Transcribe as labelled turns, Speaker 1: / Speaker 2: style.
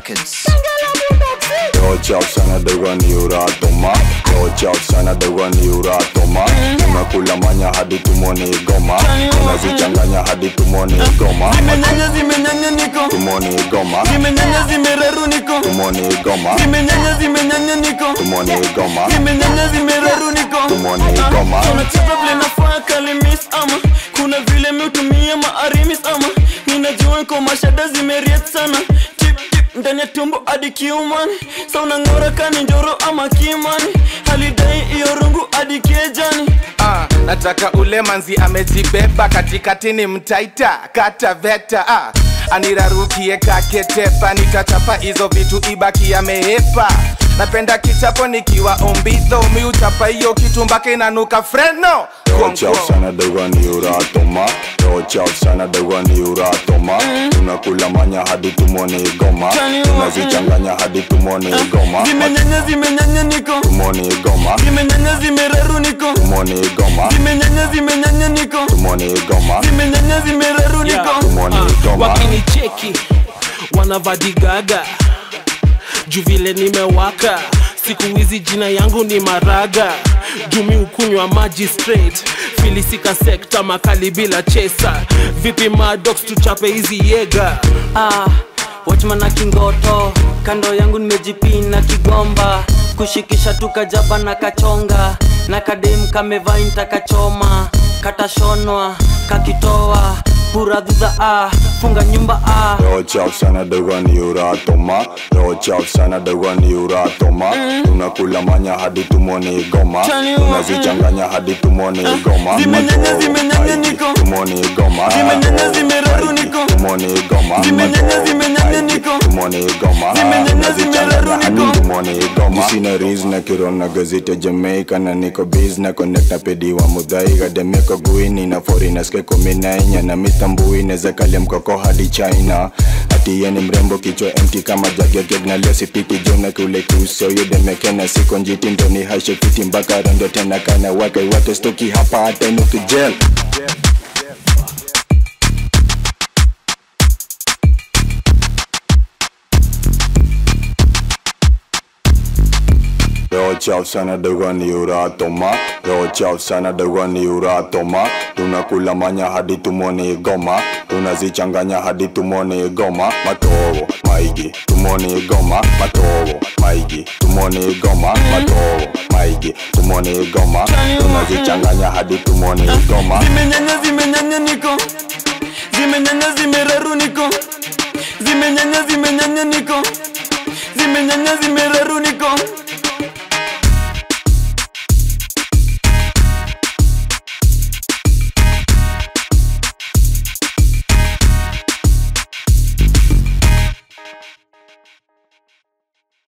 Speaker 1: Records.
Speaker 2: Yo chao sana dogo ni uratoma Yo chao sana dogo ni uratoma Tunakula manya hadi tumoni goma Tunazichanganya hadi tumoni goma
Speaker 3: zimenyanya zimenyanya niko
Speaker 2: Tumoni goma
Speaker 3: zimenyanya zimeraru niko
Speaker 2: Tumoni goma
Speaker 3: zimenyanya zimenyanya niko
Speaker 2: Tumoni goma
Speaker 3: zimenyanya zimeraru niko
Speaker 2: Tumoni goma
Speaker 3: tunacheza vile nafaa kalimis ama kuna vile miutumia maarimis ama ninajua nko mashada zimeriet sana tip tip ndani ya tumbo hadi kiumani sa unang'ora kani njoro ama kimani halidai iyo rungu hadi kiejani
Speaker 4: Ah, nataka ule manzi amejibeba katikati ni mtaita kata veta ah, anirarukie kaketepa nitachapa hizo vitu ibaki amehepa napenda kichapo nikiwa ombidho miuchapa hiyo kitu mpaka inanuka freno
Speaker 2: Yo chao sana dogo ni uratoma Yo chao sana dogo ni uratoma Tunakula manya hadi tumoni goma Tunazichanganya hadi tumoni goma
Speaker 3: zimenyanya zimenyanya niko
Speaker 2: Tumoni goma
Speaker 3: zimenyanya zimeraru niko
Speaker 2: Tumoni goma
Speaker 3: zimenyanya zimenyanya niko
Speaker 2: Tumoni goma
Speaker 3: zimenyanya zimeraru niko
Speaker 2: Tumoni goma
Speaker 5: wakinicheki wanavadigaga juu vile nimewaka siku hizi jina yangu ni maraga jumi ukunywa maji straight filisika sekta makali bila chesa vipi madox tuchape hizi yega
Speaker 6: ah, watchman na kingoto kando yangu nimejipina kigomba kushikisha tukajaba na kachonga na kadem kamevain takachoma katashonwa kakitoa puradhudha ah, funga nyumba ah.
Speaker 2: Yo chao sana dogo ni uratoma Yo chao sana dogo ni uratoma Tunakula manya hadi tumoni goma Tunazichanganya hadi tumoni goma
Speaker 3: Zimenyanya,
Speaker 2: Matoro,
Speaker 3: zimenyanya
Speaker 2: maiki,
Speaker 3: niko.
Speaker 2: Tumoni goma
Speaker 3: Zimenyanya,
Speaker 2: Matoro,
Speaker 3: zimeraru
Speaker 2: maiki,
Speaker 3: niko.
Speaker 2: Tumoni goma
Speaker 3: Zimenyanya,
Speaker 2: Matoro,
Speaker 3: zimenyanya
Speaker 2: maiki,
Speaker 3: niko.
Speaker 2: Tumoni goma
Speaker 3: Zimenyanya,
Speaker 2: Tunazichanganya
Speaker 3: zimeraru
Speaker 2: hadi
Speaker 3: niko.
Speaker 2: tumoni goma Sina rizna kirona gazete Jamaica Na niko biz na connect na pedi wa mudhai Gademeko guini na foreigners ke kumi na inya Na mitambui neza kale mkoko hadi China Ati ye ni mrembo kichwa empty kama jagegeg na leo sipiti jona kule kuso yudemekena siko njiti ndoni hashe fiti mpaka rondo tena kana wake wake stoki hapa hata inuki gel Yo chao sana dogo ni uratoma Yo chao sana dogo ni uratoma Tunakula manya hadi tumoni goma Tunazichanganya hadi tumoni goma Matogo, maigi, tumoni goma Matogo, maigi, tumoni goma Matogo, maigi, tumoni goma Tunazichanganya hadi tumoni goma
Speaker 3: zimenyanya zimenyanya niko zimenyanya zimeraru niko